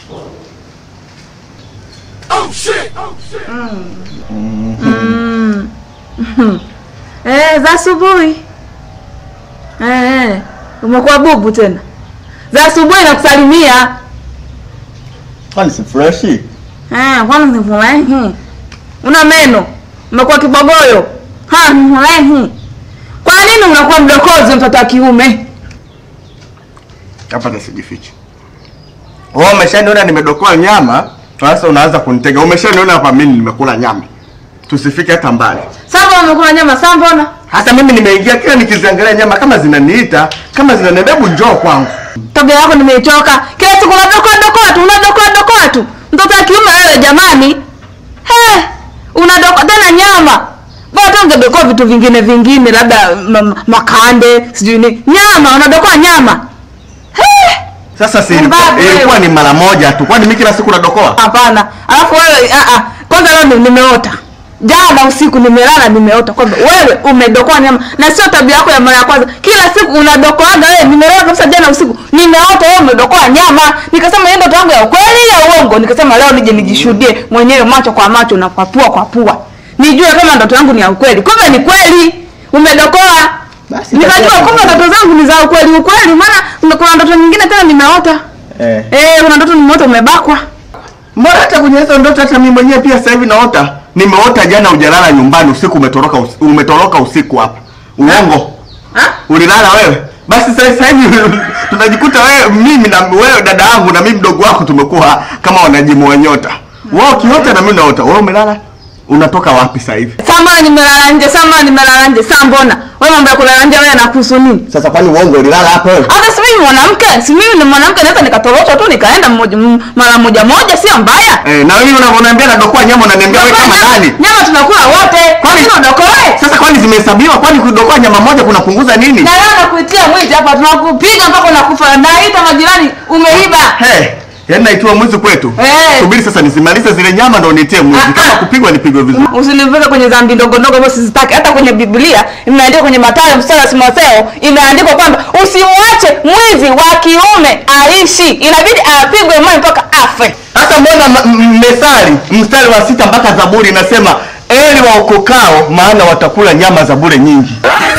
Eh, za asubuhi. Eh, umekuwa bubu tena. Za asubuhi nakusalimia. Kwani si freshi? Eh, kwani sifurahi? Una meno. Umekuwa kibogoyo. Ha, sifurahi. Kwa nini unakuwa mdokozi mtoto wa kiume? Hapa nisijifiche. Wewe umeshaniona nimedokoa nyama, sasa unaanza kunitega. Umeshaniona hapa mimi nimekula nyama. Tusifike hata mbali. Sasa umekula nyama saa mbona? Hata mimi nimeingia kila nikiziangalia nyama kama zinaniita, kama zinaniambia hebu njoo kwangu. Tabia yako nimeichoka. Kila siku unadokoa dokoa tu, unadokoa dokoa tu. Mtoto wa kiume wewe jamani. He, unadokoa tena nyama. Bora tu ungedokoa vitu vingine vingine labda ma- ma- makande, sijui ni nyama, unadokoa nyama. He, Sasa si ilikuwa, Mbabe. ilikuwa ni mara moja tu. Kwani mimi kila siku nadokoa? hapana. Alafu wewe a a kwanza leo ni- nimeota. Jana usiku nimelala nimeota kwamba wewe umedokoa nyama na sio tabia yako ya mara ya kwanza. Kila siku unadokoaga wewe. Nimelala kabisa jana usiku nimeota wewe umedokoa nyama. Nikasema hiyo ndoto yangu ya ukweli ya uongo. Nikasema leo nije nijishuhudie mwenyewe macho kwa macho na kwa pua kwa pua. Nijue kama ndoto yangu ni ya ukweli. Kumbe ni kweli. Umedokoa. Basi Nikajua itakuwa kumbe ndoto zangu ni za ukweli ukweli maana kuna ndoto nyingine tena nimeota. Eh. Eh, kuna ndoto nimeota umebakwa. Mbona hata kwenye hizo ndoto hata mimi mwenyewe pia sasa hivi naota. Nimeota jana hujalala nyumbani usiku umetoroka usi, umetoroka usiku hapa. Uongo. Ha? Ulilala wewe? Basi sasa sasa hivi tunajikuta wewe mimi na wewe dada yangu na mimi mdogo wako tumekuwa kama wanajimu wa nyota. Wewe ukiota na mimi naota. Wewe umelala? Unatoka wapi sasa hivi? Sama nimelala nje, sama nimelala nje. Saa mbona? Wewe mambo ya kulala nje wewe yanakuhusu nini? Sasa kwani uongo ulilala hapo wewe? Hata si mimi mwanamke, si mimi ni mwanamke naweza nikatoroshwa tu nikaenda mmoja m- mara moja moja sio mbaya. Eh, na mimi unavyoniambia nadokoa nyama unaniambia wewe kama Nyama- nani? Nyama tunakula wote. Kwa nini udokoe? Sasa kwani zimehesabiwa? Kwani kudokoa nyama moja kunapunguza nini? Na leo nakuitia mwizi hapa tunakupiga mpaka unakufa. Naita majirani umeiba. Hey, yaani naitiwa mwizi kwetu. Eh. Subiri sasa nisimalize zile nyama ndo nitie mwizi. Ah, Kama ah. kupigwa nipigwe vizuri. Usinivuke kwenye dhambi ndogo ndogo ambazo sizitaki. Hata kwenye Biblia imeandikwa kwenye Mathayo mstari wa Timotheo imeandikwa kwamba usimwache mwizi wa kiume aishi, inabidi apigwe mawe mpaka afe. Hata mbona m- m- Methali mstari wa sita mpaka Zaburi inasema eli waokokao maana watakula nyama za bure nyingi.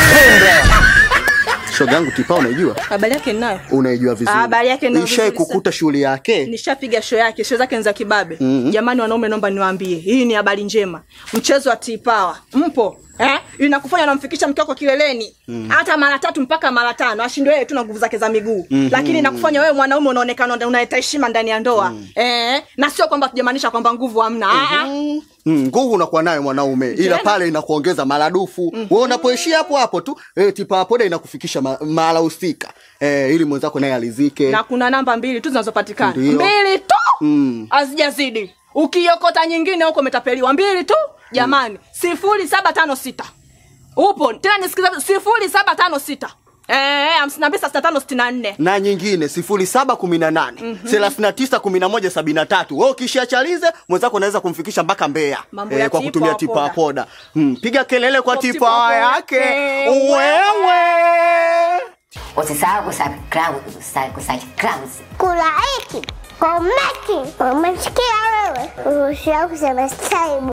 shoga yangu Tipa unaijua? Habari yake ninayo. Unaijua vizuri. Ah, habari yake ninayo Ishai vizuri kukuta shughuli yake. Nishapiga show yake, show zake ni za kibabe. Jamani wanaume, naomba niwaambie, hii ni habari njema. Mchezo wa T-Power mpo eh? Inakufanya unamfikisha mke wako kileleni hata mara tatu mpaka mara tano, ashindwe yeye tu na nguvu zake za miguu lakini inakufanya wewe mwanaume unaonekana una- unaleta heshima ndani ya ndoa eh? na sio kwamba tujamaanisha kwamba nguvu hamna Ah, ah. Mm, nguvu unakuwa nayo mwanaume ila Tena? pale inakuongeza maradufu. Wewe unapoishia hapo hapo tu eh, Tipa poda inakufikisha ma- mahala husika. Eh, ili mwenzako naye alizike. na kuna namba mbili tu zinazopatikana Ndio. mbili tu Mm. hazijazidi ukiokota nyingine huko umetapeliwa mbili tu jamani sifuri saba tano sita upo tena nisikiza sifuri saba tano sita Eh, hamsini na mbili sitini na tano sitini na nne na nyingine sifuri saba kumi na nane thelathini na tisa kumi na moja sabini na tatu we ukishiachalize mwenzako unaweza kumfikisha mpaka Mbeya Mambo ya kwa Tipa kutumia wa tipa poda. poda mm, piga kelele kwa Kwa tipa Tipa wa yake yake. wewe Usisahau kusubscribe, kusubscribe. Kulaiki, komenti, umesikia wewe? Usisahau kusubscribe.